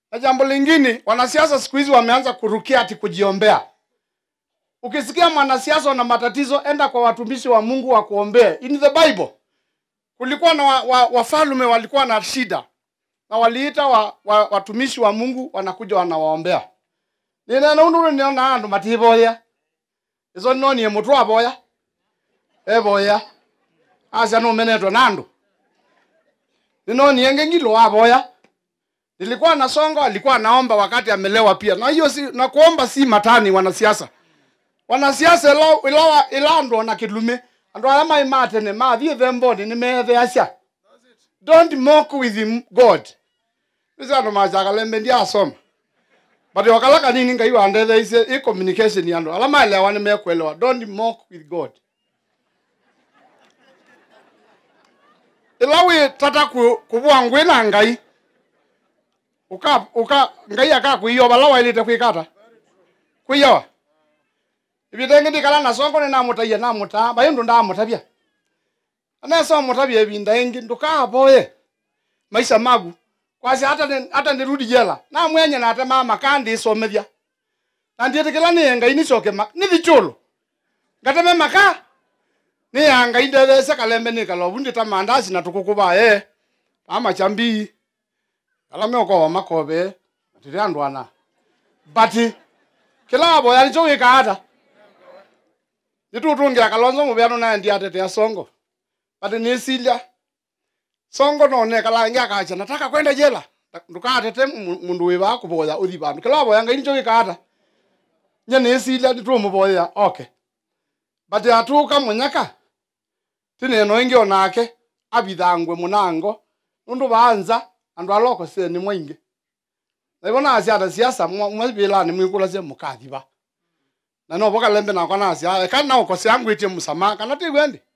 na jambo lingine wanasiasa siku hizi wameanza kurukia ati kujiombea ukisikia mwanasiasa na matatizo enda kwa watumishi wa mungu wa kuombea in the bible kulikuwa na wa, wa, wafalume walikuwa na shida na waliita wa, wa, watumishi wa mungu wanakuja wanawaombea ninena undu niona andu matiboya izo nonie mutu aboya eboya acia numenetwe na andu ninonie ngengilo aboya nilikuwa na songo alikuwa naomba wakati amelewa pia na hiyo si, na kuomba si matani wanasiasa wanasiasa ila ila ilandwo na kilume andu aria mai matene mathie themboni ni metheacia don't mock with him god isi andu macakaleme ndiasoma but wakala kanini ngai wandetheicie i communication ya andu aria maelewa ni mekwelewa don't mock with god ila wi tata ku- kuvua ngwi na ngai uka uka ngai akakuiyo vala wailite kwikata kuiyowa ivinda ndikala na songo ni namutaiya namutaa bai ndu ndamutavya aneso mutavya ivinda ingi ndukavoye maisha magu kwasi hata ni- hata ndirudi jela namwenye nate mama kandisomethya na ndiitikila ni ngai nicoke ma- ni thichulo ngateme maka ni ya ngai ndethece kalembe ni kalovu ndita mandasi na tukukuvaye amachambii ala meokowa makove atiri andu ana but kila avoya nicho wikaata nitutungia kalonzo muvyano naye ndiatetea songo but nisilya songo none kalangi akacha nataka kwenda jela ndukatete mu- mundu wiva kuvoya uthi vandu kila avoya ngai nicho wikaata nye nisilya nitumuvoya okay but atuka munyaka tineno ingi onake avithangwe munango nundu vaanza andu aloko seni mwaingi naivona asi ata siasa mwavilani mwikula cie mukathiva na no voka lembe nakwa nasi kana nauko siangwitie musama kana tigwendi